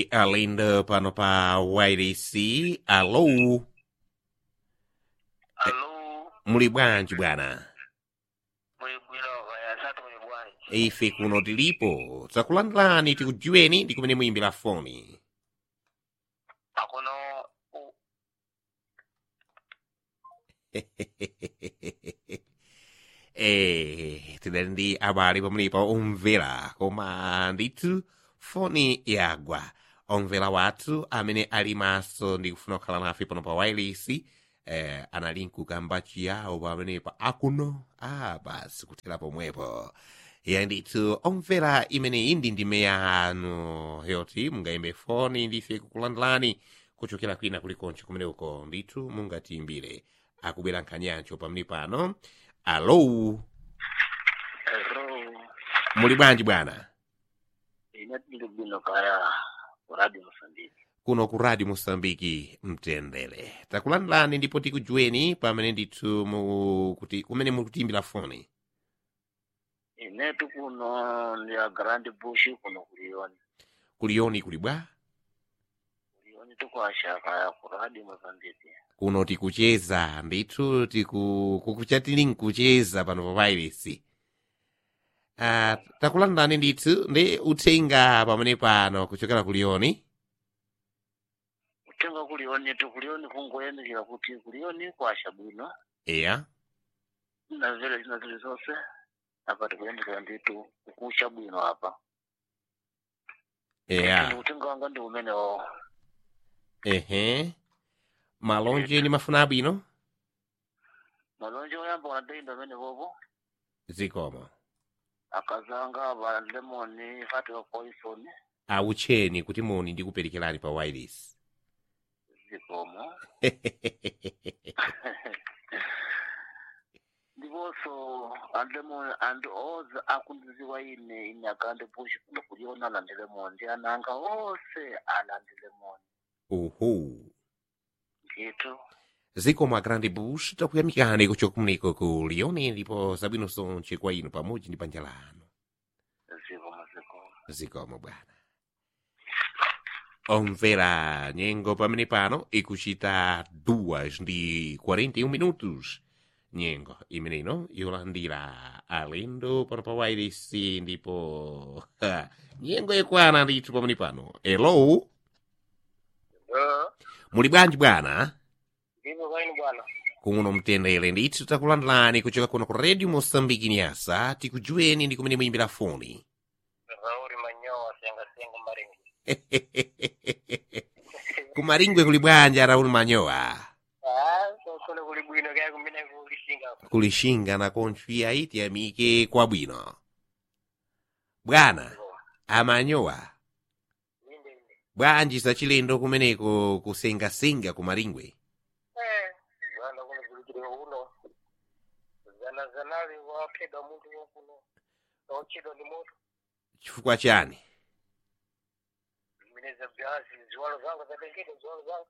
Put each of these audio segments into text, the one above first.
Alindo pano pa YDC. Allo, Alo, muli bwanji bwana? muli bwino kaya satu muli bwanji. Ife kuno tilipo. Takulandilani tikudziweni ndi kumene muyimbira foni. Akono u- eh, tidali ndi abale pamenepa omvera koma ndithu foni yagwa omvera wathu amene ali maso ndi kufuna kukhala nafe pano pa wireless eh, anali nkukamba chiyawo pamenepa akuno ah basi kuthera pomwepo ya ndithu omvera imeneyi ndi ndime yanu yoti mungayimbe foni ndife kukulandilani kuchokera kwina kulikonse kumene uko ndithu mungatiimbire akubwera nkhanyancho pamene pano alo Hello, muli bwanji bwana ine tili bwino kaya kuradi Mosambiki. kuno ku radio mosambiki mtendere takulandilani ndipo tikudziweni pamene ndithu mu kuti kumene mukutiimbira foni Inetu kuno ndi a Grand Bush kuno kuliyoni. kuliyoni kuli bwa Kuliyoni tukwasha kaya kuradi Mosambiki. kuno tikucheza ndithu tiku kukuchatili nkucheza pano pa virus uh, takulandilani ndithu ndi uthenga pamene pano kuchokera kuliyoni Utenga kuliyoni tu kuliyoni kungoyendekera kuti kuliyoni kwasha bwino. eya Na zile zina zile zonse. Apa tikuyendekera nditu kukusha bwino apa. eya Utenga wanga ndi umene wo. ehe malonje ni mafuna abwino Malonje oyamba wanadeinda amene bobo. zikomo akazanga ba lemon fati wa poison awutcheni kuti moni ndikuperekerani pa wireless zikomo ndiponso and lemon and oze akundiziwa ine ine akande push kuno kuliona landi lemon ndi ananga onse alandi lemon uhu ndithu zikomo a grand bush takuyamikani kuchokumuniko ku liyoni ndipo zabwino zonse kwa inu pamodzi ndi banja lanu zikomo zikomo zikomo bwana omvera nyengo pamene pano ikuchita 2 ndi 41 minutos nyengo imeneino yolandira alendo pano pa wireless ndipo ha, nyengo ikwana ndithu pamene pano elo muli bwanji bwana ndimo kwaini bwana kuno mtendere ndithu takulandilani kuchoka kuno ku radio mosambiki nyasa tikudziweni ndi kumene muyimbira foni rauri manyowa sengasenga maringi kumaringwe kuli bwanji arauli manyowa kule kuli bwino kaya kumene kulishinga kulishinga na konchwi aiti amike kwabwino bwana amanyowa inde inde bwanji zachilendo kumeneko kusengasenga kumaringwe zana kuno kulikire uno zana zanali waphedwa munthu wokuno ochedwa ni moto chifukwa chani zimeneza byazi ziwalo zanga zatengete ziwalo zanga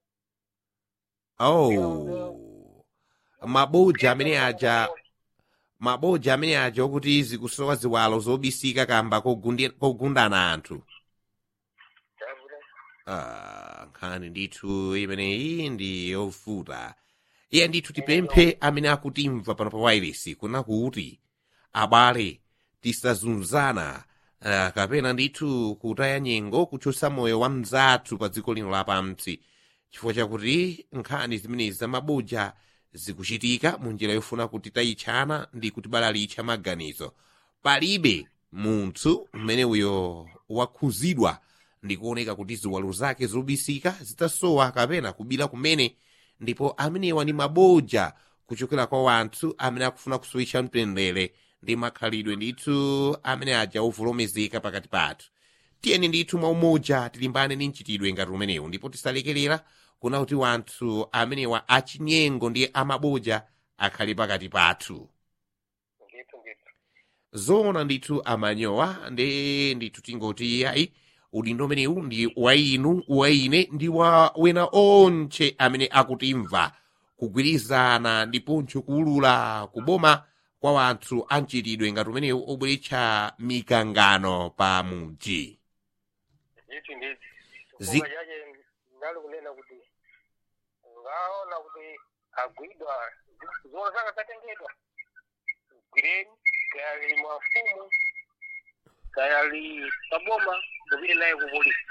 oh maboja amene aja maboja amene aja okuti zikusowa ziwalo zobisika kamba kogundi- kogundana anthu chavule Ah, nkhani ndithu imeneyi ndi yofuta iye ndithu tipemphe amene akutimva pano pa wireless kuna kuti abale tisazunzana uh, kapena ndithu kutaya nyengo kuchotsa moyo wa mzathu pa dziko lino lapansi chifukwa chakuti nkhani zimenezi zamaboja zikuchitika mu njira yofuna kuti tayitchana ndi kutibalalitsa maganizo palibe munthu mmene uyo wakhuzidwa ndikuoneka kuti ziwalo zake zobisika zitasowa kapena kubira kumene ndipo amenewa ni maboja kuchokera kwa wanthu amene akufuna kusowetsa mtendere ndi makhalidwe ndithu amene aja ovolomezeka pakati pathu tiyeni ndithu mwaumoja tilimbane ndi mchitidwe ngati umenewu ndipo tisalekerera kuna kuti wanthu amenewa achinyengo ndi amaboja akhale pakati pathu ndithu ndithu zona ndithu amanyowa ndi ndithu tingoti ayi udindo umenewu ndi wa inu wa ine ndi wa wena onche amene akutimva kugwirizana ndiponso kuulula kuboma kwa wanthu amchitidwe ngati umenewu obweretsa mikangano pa mudzi ndithu ndithu Zi- chifukwa chache ndali kunena kuti ngaona kuti agwidwa zona zanga zatengedwa gwireni kayali mafumu kayali paboma kupite naye ku polisi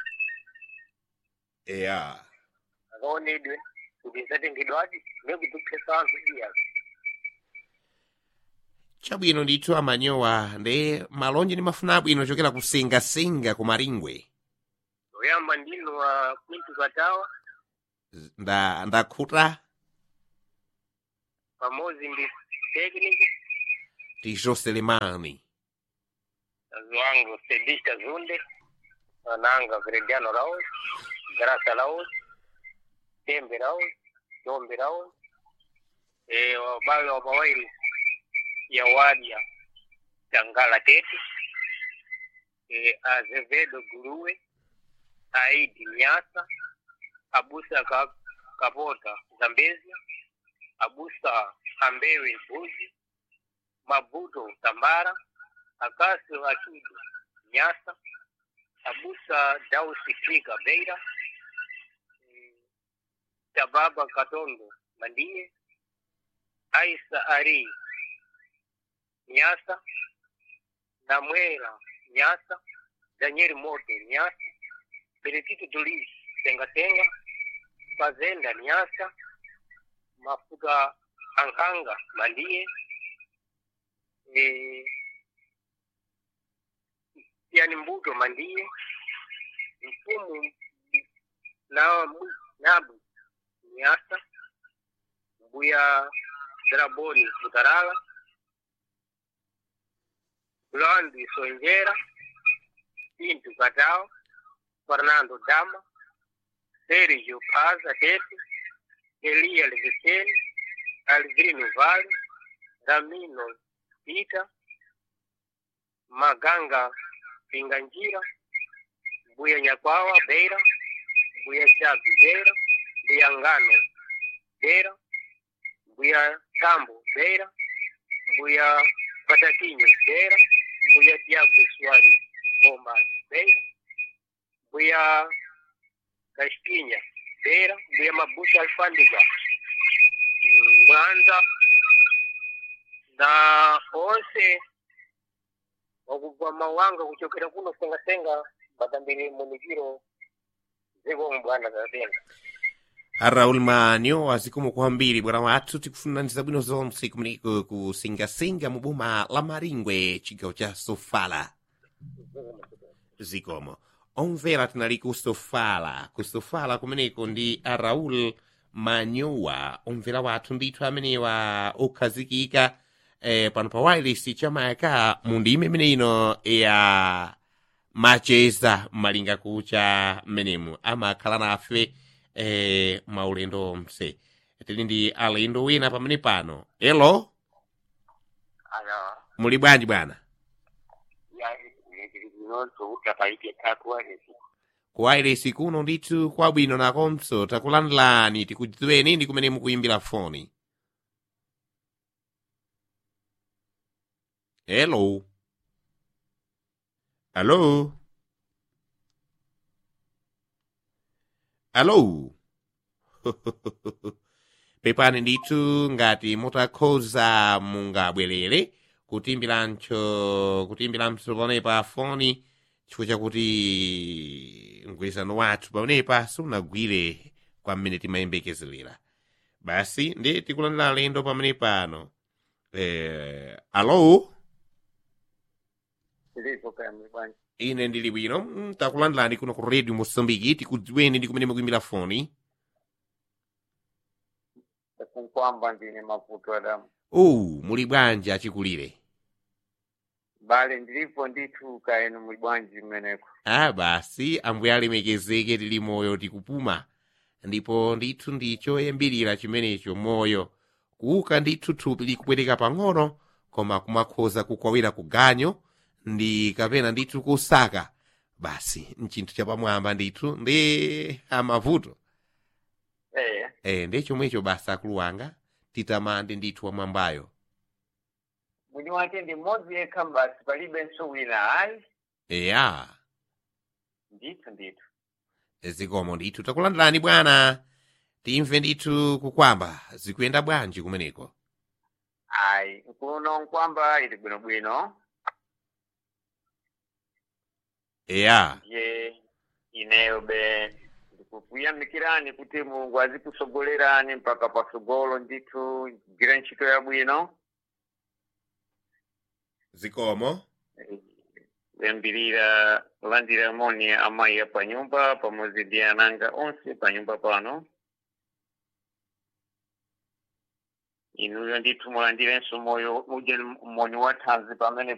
eya akaonedwe kuti zatengedwadi nekutupesa anthu iya chabwino ndithu amanyowa ndi malonje ndi mafuna abwino chokera kusengasenga ku maringwe oyamba ndino wa kwintu katawa Z- nda ndakhuta pamodzi ndi tekniki tijo selemani kazi wangu sedista zunde ananga grediano raos grasa raos tembe raos dombe raos e wabale wa pawaili ya wadia tangala tete e azevedo guruwe aidi nyasa abusa ka, kapota zambezia abusa ambewe mbuzi mabuto tambara akaso akido nyasa abusa dausi kriga beira mm, tababa katondo mandie aisa ari nyasa namwera nyasa daniel moto nyasa benedito dolis tengatenga fazenda nyasa mafuta ankanga mandie eh, yani mbuto mandie mfumu na nabu nyasa mbuya draboni mutarala landi sonjera pintu katao fernando dama sergio paza tete elia leveseni alvino vale ramino pita maganga pinganjira mbuya nyakwawa beira mbuya chabi beira mbuya ngano beira mbuya tambo beira mbuya patatinho beira mbuya tiago suari bomba beira mbuya caspinha beira mbuya mabusa alfândega mm, mwanza na onse wakubva mawanga kuchokera kuno sengasenga batambiri munikiro ziko mbwana zatenga raul manyo azikomo kwambiri bwana wathu tikufunaniza bwino zonse kumeneko kusengasenga mu boma la maringwe chigawo cha sofala zikomo omvera tinali ku sofala ku sofala kumeneko ndi a raul manyowa omvera wathu ndithu amenewa okhazikika eh, pano pa wireless chamayaka mu ndime imene ino ya macheza malinga kucha mmenemu amakhala nafe eh, maulendo mse tili ndi alendo wina pamene pano elo aya muli bwanji bwana yainonso utapaite takuwanisi ku wireless kuno ndithu kwabwino nakonso takulandilani tikudziweni ndi kumene mukuyimbira foni hello alo alo pepani ndithu ngati mutakhoza mungabwerere kutimbirancho kutimbiranso paonepa foni chifukwa chakuti mgwirizano wathu paonepa sunagwire kwa mmene timayembekezerera basi ndi tikulandira alendo pamene pano eh, alo zilipo kayamwe bwanji ine ndili bwino mm, takulandilani kuno ku radio mosambiki tikudziweni ndi kumene mukuimbira foni takunkwamba ndine mavuto adamu owu muli bwanji achikulire bale ndilipo ndithu kaenu muli bwanji mmeneko a basi ambuye alemekezeke tili moyo tikupuma ndipo ndithu ndicho yembirira chimenecho moyo kuuka ndithu thupi likupweteka pang'ono koma kumakhoza kukwawira kuganyo ndi kapena ndithu kusaka basi nchinthu chapamwamba ndithu ndi amavuto eh e, ndi chomwecho basa akulu wanga titamande ndithu wamwambayo mwini wake ndi mmodzi yekha basi palibenso wina ayi eya ndithu ndithu zikomo ndithu takulandirani bwana timve ndithu kukwamba zikuyenda bwanji kumeneko ayi kuno nkwamba ili bwinobwino eya ye ineyo be ndikukuyamikirani kuti mulungu azikusogolerani mpaka pasogolo ndithu gire ntchito yabwino zikomo kuyambirira kulandira moni amayi pa nyumba pamodzi ndi ananga onse pa nyumba pano inuyo ndithu mulandirenso moyo uje moni wa thanzi pamene